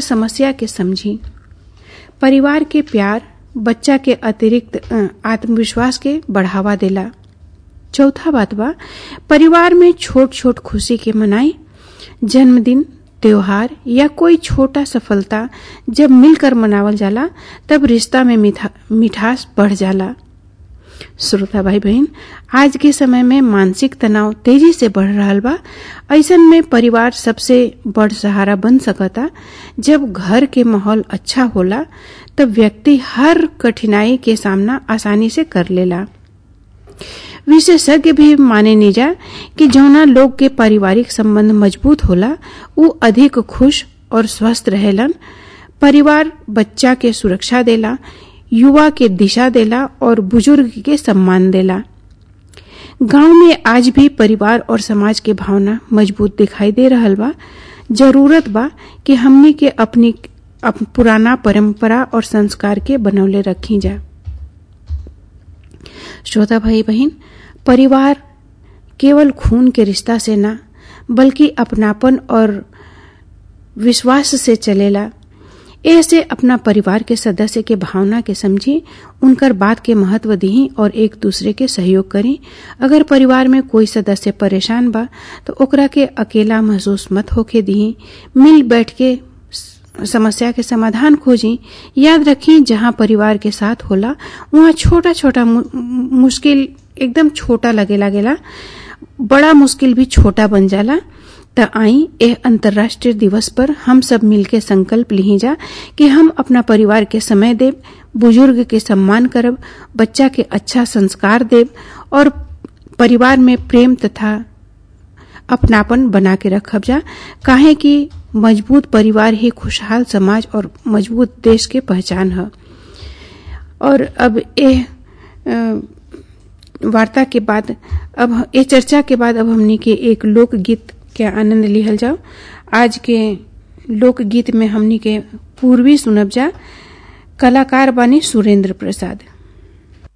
समस्या के समझी परिवार के प्यार बच्चा के अतिरिक्त अ, आत्मविश्वास के बढ़ावा देला चौथा बात बा परिवार में छोट छोट खुशी के मनाई जन्मदिन त्योहार या कोई छोटा सफलता जब मिलकर मनावल जाला तब रिश्ता में मिठा, मिठास बढ़ जाला श्रोता भाई बहन आज के समय में मानसिक तनाव तेजी से बढ़ रहा बा ऐसन में परिवार सबसे बड़ सहारा बन सकता जब घर के माहौल अच्छा होला तब व्यक्ति हर कठिनाई के सामना आसानी से कर लेला विशेषज्ञ भी माने निजा कि जौना लोग के पारिवारिक संबंध मजबूत होला उ अधिक खुश और स्वस्थ रहेलन परिवार बच्चा के सुरक्षा देला युवा के दिशा देला और बुजुर्ग के सम्मान देला गांव में आज भी परिवार और समाज के भावना मजबूत दिखाई दे रहल बा जरूरत बा कि हमनी के अपनी अप, पुराना परंपरा और संस्कार के बनौले रखी जा श्रोता भाई बहन परिवार केवल खून के रिश्ता से ना बल्कि अपनापन और विश्वास से चलेला ऐसे अपना परिवार के सदस्य के भावना के समझी उनकर बात के महत्व दी और एक दूसरे के सहयोग करी अगर परिवार में कोई सदस्य परेशान बा तो ओकरा के अकेला महसूस मत होके दी मिल बैठ के समस्या के समाधान खोजी याद रखी जहाँ परिवार के साथ होला वहाँ छोटा छोटा मुश्किल एकदम छोटा लगे लागेला बड़ा मुश्किल भी छोटा बन जाला त आई एह अंतर्राष्ट्रीय दिवस पर हम सब मिलके संकल्प ली जा कि हम अपना परिवार के समय देव बुजुर्ग के सम्मान करब बच्चा के अच्छा संस्कार देव और परिवार में प्रेम तथा अपनापन बना के रखब जा काहे कि मजबूत परिवार ही खुशहाल समाज और मजबूत देश के पहचान है और अब एह वार्ता के बाद अब ये चर्चा के बाद अब हमनी के एक लोकगीत के आनंद लिहल जाओ आज के लोकगीत में हमनी के पूर्वी सुनब जा कलाकार बानी सुरेंद्र प्रसाद